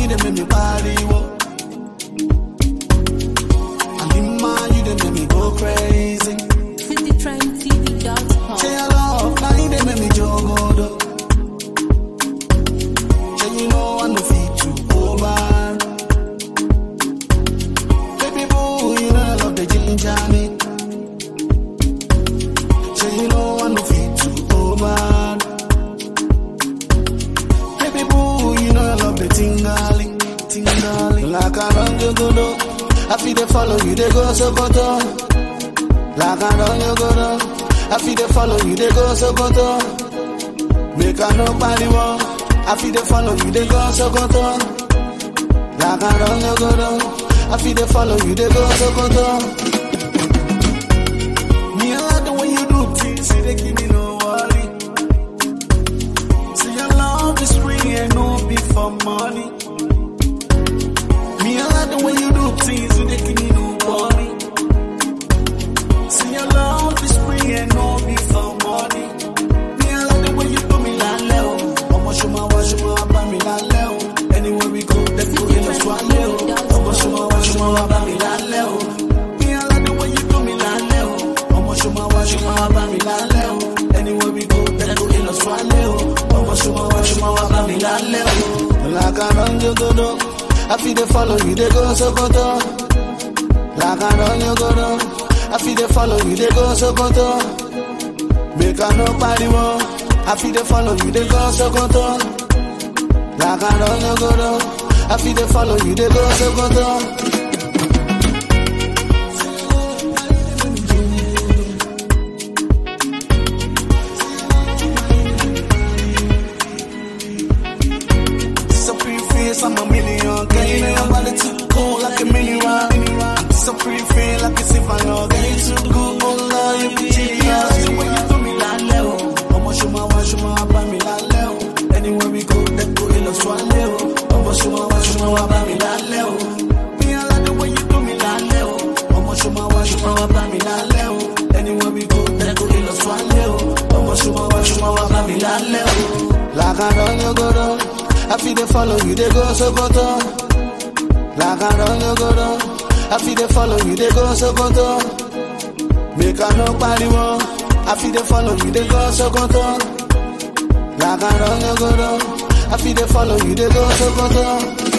dey make me pariwo. And in my, you dey make me go crazy. citytrendtv.com. Say your love, now you dey make me jogodo. Say you know I no fit to over. Baby boo, you know I love the ginger me. Say you know I no fit to over. Baby boo, you know I love the tingling, tingling. Like I run jogodo, I feel they follow you, they go so Like I run jogodo. I feel they follow you, they go so Make I nobody want. I feel they follow you, they go so Like I run jogodo. I feel they follow you, they go so Me, I like the way you do things, see they give me no worry. See your love is free and no be for money. Me, I like the way you do things, see they give me no worry. See your love is free and no be for money. Me, I like the way you do me like Leo. I'ma show my wash, show my buy me like Leo. Anywhere we go, let's go in a swallow. I'ma show my wash, show my buy me like Leo. Me, I like the way you do me like Leo. I'ma show my wash, show my buy me like Leo. Anywhere we go, let's go in a swallow. I'ma show my wash, show my buy me like Leo. Like I run you go do. I feel they follow you, they go so go like I run you go down. I feel they follow you, they go so go Make I nobody want. I feel they follow you, they go so go Like I run you go down. I feel they follow you, they go so go So pretty face, I'm a million. Girl, you know your body too cool like a mini rock. So pretty feel like a silver log. Girl, you too good, oh Lord, you be genius. The way you do me like Leo. I'ma show my wife, show my buy me like Leo. Anywhere we go, let's go in a swallow. I'ma show my wife, show my buy me like Leo. Me, I like the way you do me like Leo. I'ma show my wife, show my buy me like Leo. Anywhere we go, let's go in a swallow. I'ma show my wife, show my buy me like Leo. Like I run you go down. I feel they follow you, they go so go Like I run you go down. I feel they follow you, they go so go Make I nobody want. I feel they follow you, they go so go Like I run you go down. I feel they follow you, they go so go